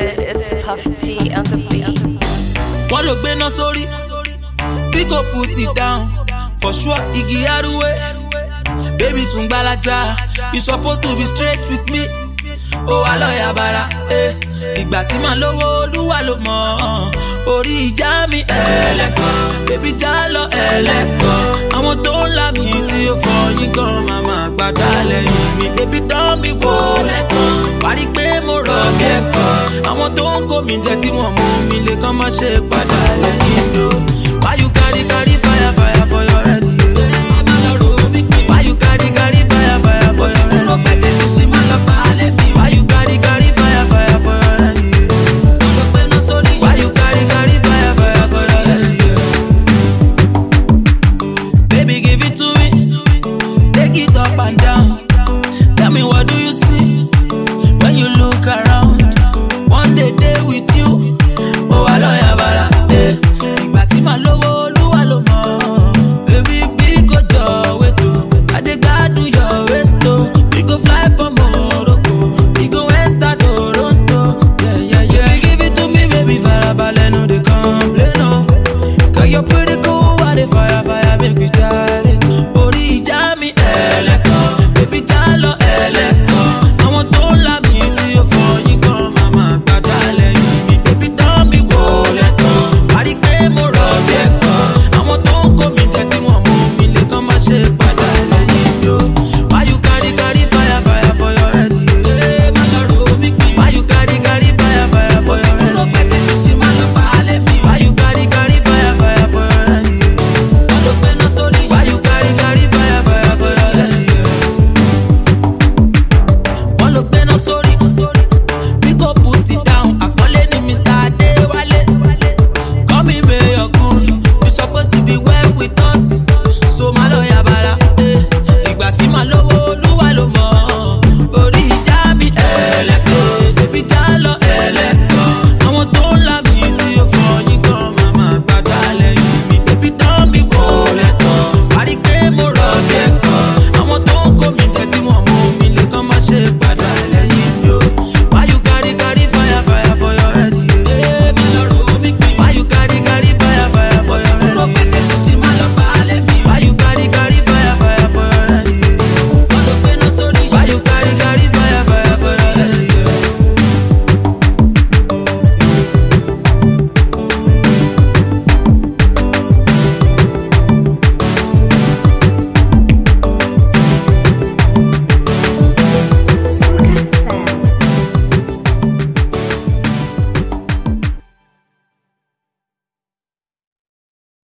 good. It's Puff T on the beat. wọ́n ló gbéná sórí bí kò put it down for sure igi arúwé baby sùn gbalaja you suppose to be straight with me ó wà lọ́ọ̀yà bara eh. ìgbà tí màá lówó olúwa ló mọ̀ ọ́n. orí ìjà mi ẹlẹ́kọ̀ọ́ bébí já lọ ẹlẹ́kọ̀ọ́ àwọn tó ń là mí tí ó fọyín gan màmá gbàdá lẹ́yìn mi bébí dán mi wò lẹ́kọ̀ọ́ parí pé mo rọ̀ kẹ́kọ̀ọ́ àwọn tó ń kó mi jẹ tí wọ́n mú mi lè kàn má ṣe padà lẹ́yìn mi o.